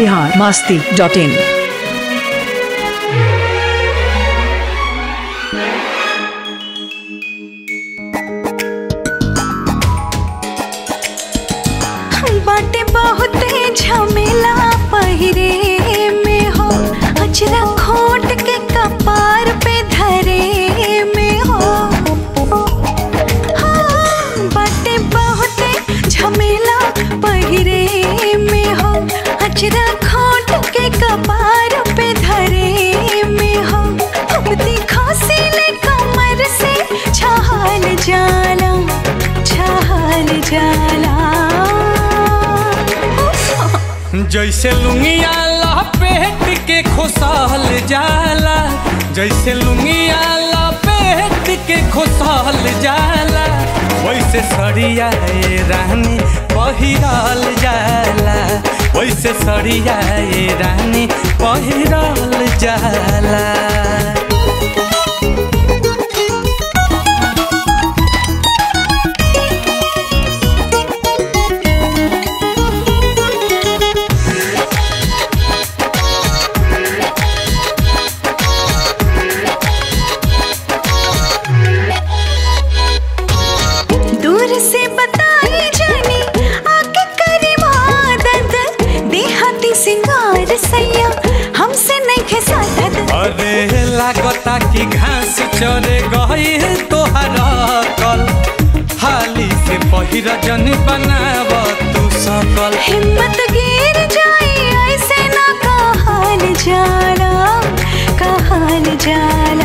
Bihar Masti dot in बाटे बहुते झमेला पहिरे में हो अजरा खोट के कपार पे धरे में हो हाँ, बाटे बहुते झमेला पहिरे में हो अजरा खोट के कपार पे धरे में हो अब दिखा सिले कमर से छहाल जाला छहाल जाला जैसे लुंगिया लपेट के खुशहाल जाला जैसे लुंगिया लपेट के खुशहाल जाला वैसे सड़िया ए रानी पहिराल जाला वैसे सड़िया ए रानी पहिराल जाला दूर से बताई जानी आके करी मदद देहाती सिंगार सैया हमसे नहीं खेसादत अरे लागता कि घास चरे गई तोहरा कल हाली से पहिर जन बनाव तू सकल हिम्मत गिर जाई ऐसे ना कहाल जाला कहाल जाला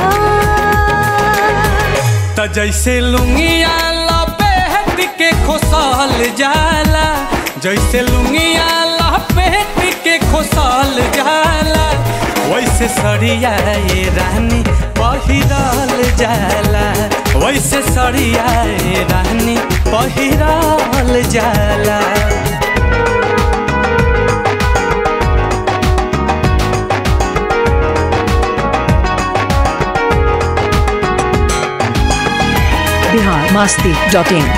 त जैसे लुंगिया लपेट के खोसल जाला जैसे लुंगिया लपेट के खोसल जाला वैसे सड़िया ये रानी पहिरल जाला वैसे सड़िया ये रानी पहिरल जाला बिहार मास्ती डॉट इन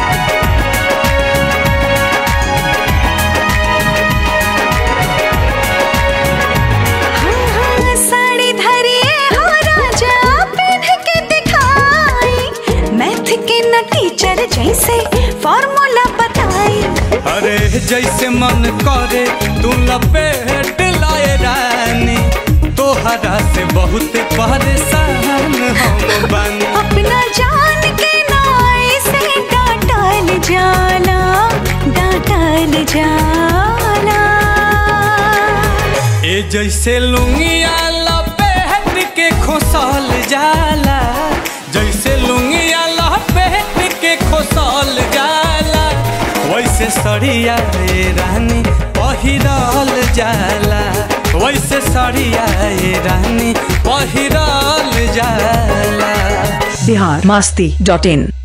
हाँ, हाँ, साड़ी धरिए हो राजा पहन के दिखाई मैथ के न टीचर जैसे फॉर्मूला बताई अरे जैसे मन करे तू लपेट लाए रानी तोहरा से बहुत परेशान हम बानी अपना जान के नाई से डांटल जाला डांटल जाला ए जैसे लुंगिया लपेट के खोसल जाला जैसे लुंगिया लपेट के खोसल जाला वैसे सड़िया ए रानी पहिरल जाला वैसे सड़िया ए रानी पहिरल जाला बिहार मास्ती डॉट इन